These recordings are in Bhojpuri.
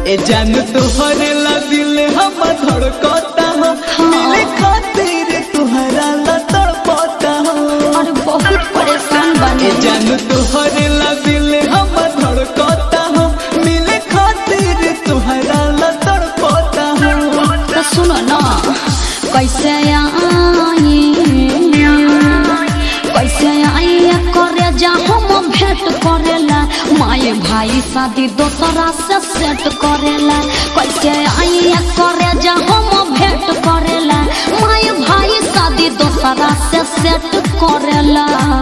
ए जान तोहरे ला दिल हम धड़कता हो मिले खातिर तुहरा ला तड़पता हो और बहुत परेशान ए बने जान तोहरे ला दिल हम धड़कता हो मिले खातिर तुहरा ला तड़पता हो तो सुनो ना कैसे आई कैसे आई करे जा हम भेंट करेला माए भाई शादी दोसरा से सेट करेला कैसे आई करे जा हम भेंट करेला माए भाई शादी दोसरा से सेट करेला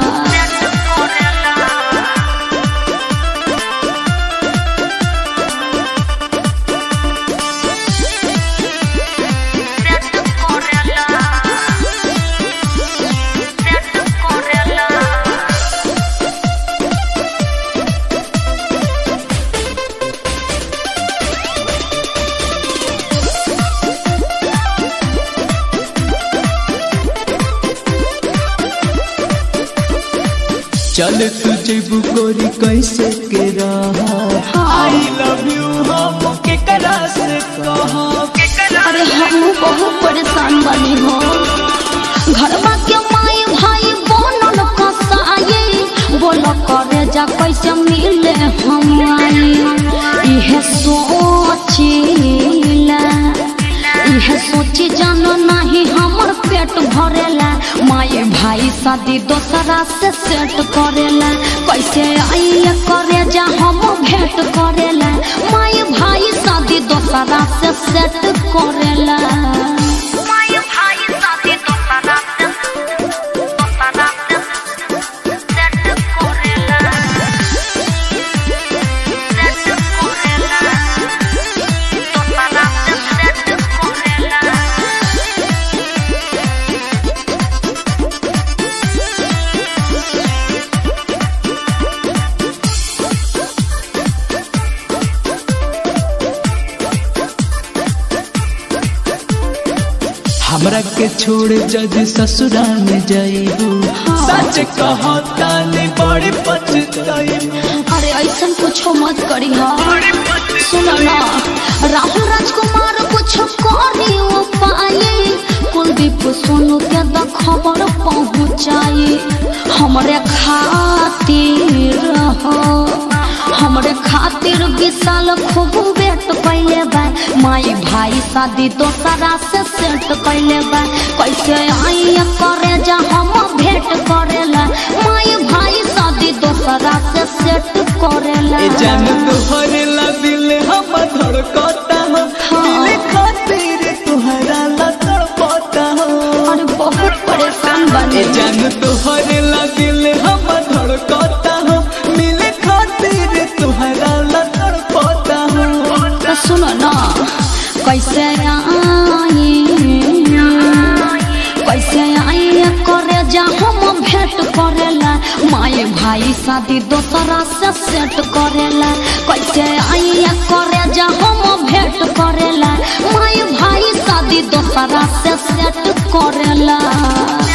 चल तुझे बुकोरी कैसे के रहा आई लव यू हम के करा से कहा अरे हम बहुत परेशान बनी हो घरवा के माई भाई बनल कसाई बोल करे जा कैसे मिले हम आई इहे सोचिला इहे सोची जानो नहीं हमर पेट भरेला माए भाई शादी दोसरा से सेट करेला कैसे आई करे जा हम भेंट करेला माए भाई शादी दोसरा से सेट करेला हमरा के छोड़ जज ससुरा में जाइबू सच कहता ने बड़े पछताइबू अरे ऐसा कुछो मत करी हा सुनो ना राहुल राजकुमार कुछ करी वो पाए कुलदीप सोनू के द खबर पहुँचाई हमरे खातिर हो हमरे खातिर विशाल खूब वेट कैले बा माई भाई शादी दोसरा से सेट कैले बा कैसे आई करे जा हम भेंट करेला माई भाई शादी दोसरा से सेट करेला ए जान तोहरे ला दिल हम धड़कता हो मिले खातिर तुहरा ला तड़पता हो और बहुत परेशान बने ए जान तोहरे ला दिल हम धड़कता हो मिले खातिर तुहरा ला तड़पता हो तो सुनो ना कैसे आई कैसे आई करे जा हम भेंट करेला माए भाई शादी दोसरा से सेट करेला कैसे आई करे जा हम भेंट करेला माए भाई शादी दोसरा से सेट करेला